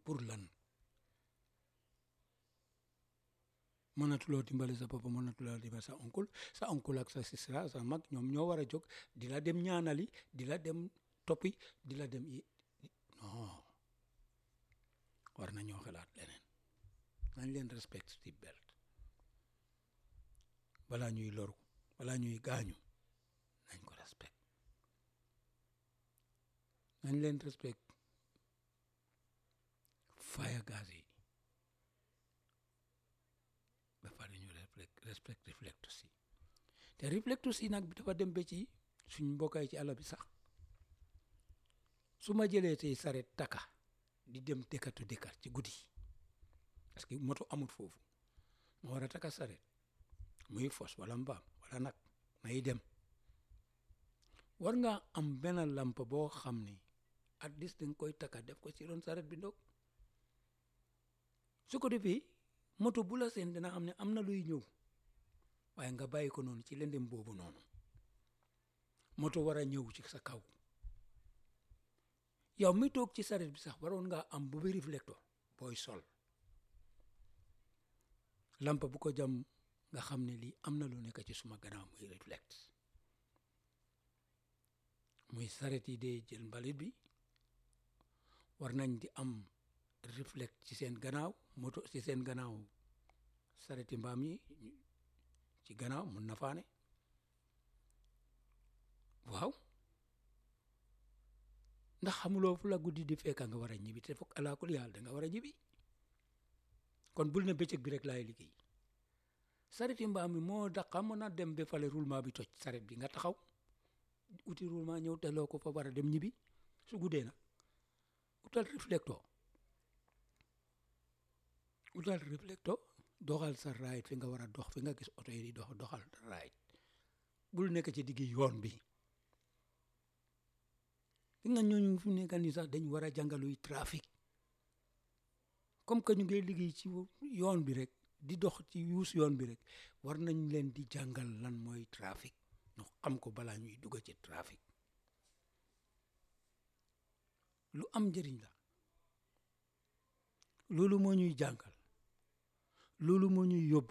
pour lan mënatuloo dimbale sa papa mënatuloo dimbale sa oncle sa oncle ak sa sisra sa mag ñoom ñoo war a jóg di la dem ñaanali di la dem toppi di la dem i non war na ñoo xalaat leneen nañ leen respect seat belt balaa ñuy loru balaa ñuy gaañu nañ ko respect nañ leen respect fire gaz yi ba pare ñu respect reflecto si te reflecto si nag dafa dem ba ci suñ mbokkaay ci àll bi sax su ma jëlee tey saret taka di dem dëkkatu dëkkat ci guddi parce que moto amut foofu ma war a taka saret muy fos wala mbaam wala nag may dem war nga am benn lamp boo xam ne at least danga koy taka def ko ci ron saret bi ndog su ko defee moto bu la seen dina xam ne am na luy ñëw waaye nga bàyyi ko noonu ci lëndëm boobu noonu moto war a ñëw ci sa kaw yow mi toog ci saret bi sax waroon nga am bu bi reflecteur booy sol lampa bu ko jam nga xam ne lii am na lu nekk ci suma gannaaw muy reflect muy saret yi dee jël mbalit bi war nañ di am reflect ci seen gannaaw moto ci seen gannaaw sareti mbaam yi ci gannaaw mun na faane waaw ndax xamuloo fu la guddi di fekka nga war a ñibbi te foog alaakul yàlla da nga war a ñibbi kon bul ne bëccëg bi rek laay liggéey sareti mbaam mi moo daqa mën a dem ba fale roulement bi toj saret bi nga taxaw uti roulement ñëw teloo ko fa war a dem ñibbi su guddee nag utal reflecteur utal reflecteur doxal sa raayit fi nga war a dox fi nga gis oto yi di dox doxal raayit bul nekk ci diggi yoon bi fi nga ñooñu fi nekk nii sax dañ war a jàngaluy trafic comme que ñu ngi liggéey ci yoon bi rek di dox ci yuus yoon bi rek war nañ leen di jàngal lan mooy trafic ñu xam ko balaa ñuy dugg ci trafic lu am njëriñ la loolu moo ñuy jàngal loolu moo ñuy yóbbu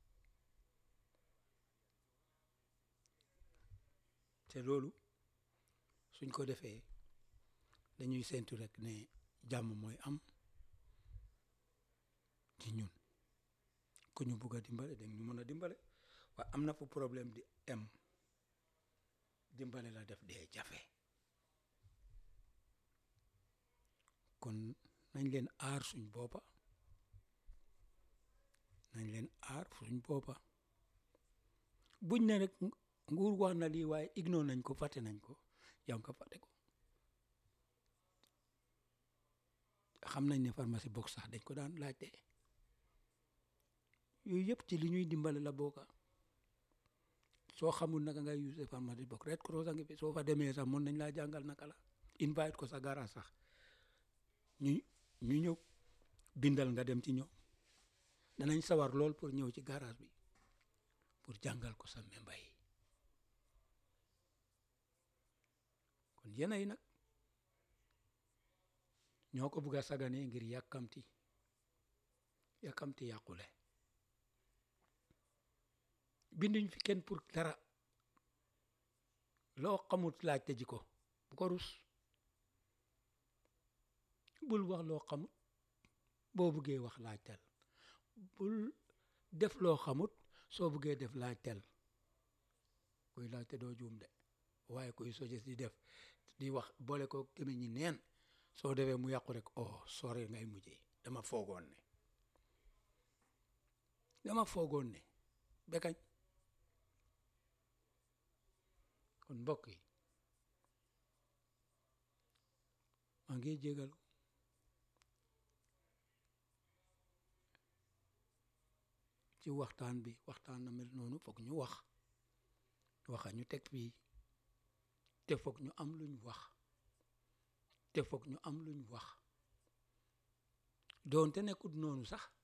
te loolu suñ ko defee dañuy séntu rek ne jàmm mooy am ci ñun ku ñu bugg a dimbale dañ ñu mën a dimbale waaye am na fu problème di em dimbale la def dee jafe kon nañ leen aar suñ boppa nañ leen aar suñ boppa buñ ne rek nguur wax na lii waaye ignore nañ ko fàtte nañ ko yow nga fàtte ko xam nañ ne pharmacie box sax dañ ko daan laajte yooyu yëpp ci li ñuy dimbale la bokka soo xamul naka ngay use pharmacie box Red Cross a ngi fi soo fa demee sax mën nañ laa jàngal naka la invite ko sa garage sax ñu ñu ñëw bindal nga dem ci ñoom danañ sawar lool pour ñëw ci garage bi pour jàngal ko sa memba yi kon yéen yi nag ñoo ko bugg a sagane ngir yàkkamti yàkkamti yàqule binduñ fi kenn pour dara loo xamut laajte ji ko bu ko rus bul wax loo xamut boo buggee wax laajtel bul def loo xamut soo buggee def laajtel kuy laajte doo juum de waaye kuy sojes di def di wax boole ko gémmiñ ñi neen soo defee mu yàqu rek oh sore ngay mujjee dama foogoon ne dama foogoon ne bekañ kon mbokk yi maa ngi jégalu ci waxtaan bi waxtaan na mel noonu foog ñu wax waxa ñu teg fii te foog ñu am luñ wax te foog ñu am luñ wax doonte nekkut noonu sax